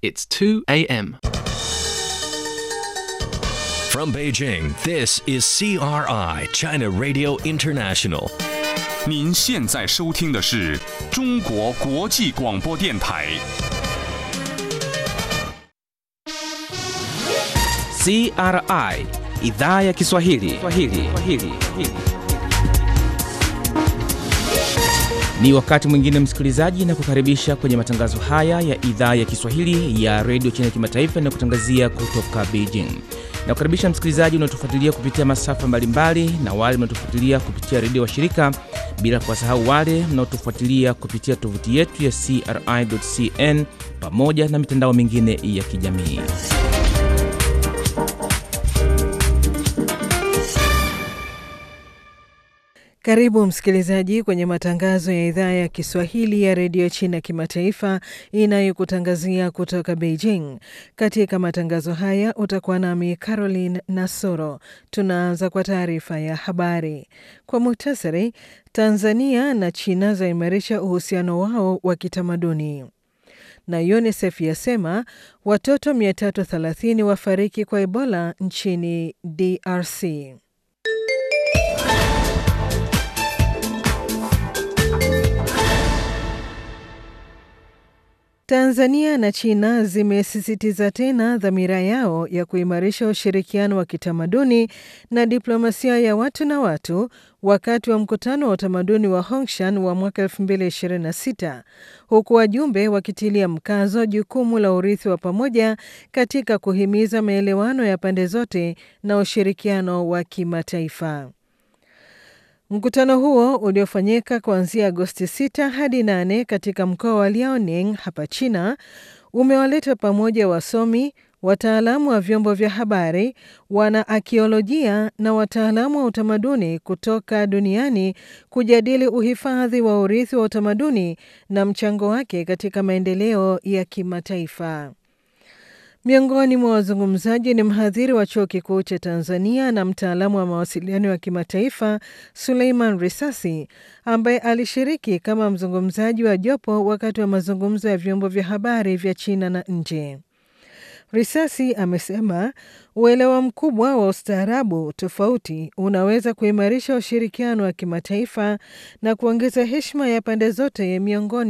It's 2 a.m. From Beijing, this is CRI, China Radio International. 您现在收听的是中国国际广播电台。 CRI idhaa ya Kiswahili. Kiswahili. Kiswahili. Ni wakati mwingine msikilizaji, na kukaribisha kwenye matangazo haya ya idhaa ya Kiswahili ya redio China kimataifa na kutangazia kutoka Beijing. Na kukaribisha msikilizaji unaotufuatilia kupitia masafa mbalimbali na wale mnaotufuatilia kupitia redio wa shirika, bila kuwasahau wale mnaotufuatilia kupitia tovuti yetu ya CRI.cn pamoja na mitandao mingine ya kijamii. Karibu msikilizaji kwenye matangazo ya idhaa ya Kiswahili ya redio China kimataifa inayokutangazia kutoka Beijing. Katika matangazo haya utakuwa nami Caroline Nasoro. Tunaanza kwa taarifa ya habari kwa muhtasari. Tanzania na China zaimarisha uhusiano wao wa kitamaduni na UNICEF yasema watoto 330 wafariki kwa Ebola nchini DRC. Tanzania na China zimesisitiza tena dhamira yao ya kuimarisha ushirikiano wa kitamaduni na diplomasia ya watu na watu wakati wa mkutano wa utamaduni wa Hongshan wa mwaka 2026 huku wajumbe wakitilia mkazo jukumu la urithi wa pamoja katika kuhimiza maelewano ya pande zote na ushirikiano wa kimataifa. Mkutano huo uliofanyika kuanzia Agosti 6 hadi 8 katika mkoa wa Liaoning hapa China umewaleta pamoja wasomi, wataalamu wa vyombo vya habari, wana akiolojia na wataalamu wa utamaduni kutoka duniani kujadili uhifadhi wa urithi wa utamaduni na mchango wake katika maendeleo ya kimataifa. Miongoni mwa wazungumzaji ni mhadhiri wa chuo kikuu cha Tanzania na mtaalamu wa mawasiliano ya kimataifa Suleiman Risasi, ambaye alishiriki kama mzungumzaji wa jopo wakati wa mazungumzo ya vyombo vya habari vya China na nje. Risasi amesema uelewa mkubwa wa ustaarabu tofauti unaweza kuimarisha ushirikiano wa kimataifa na kuongeza heshima ya pande zote miongoni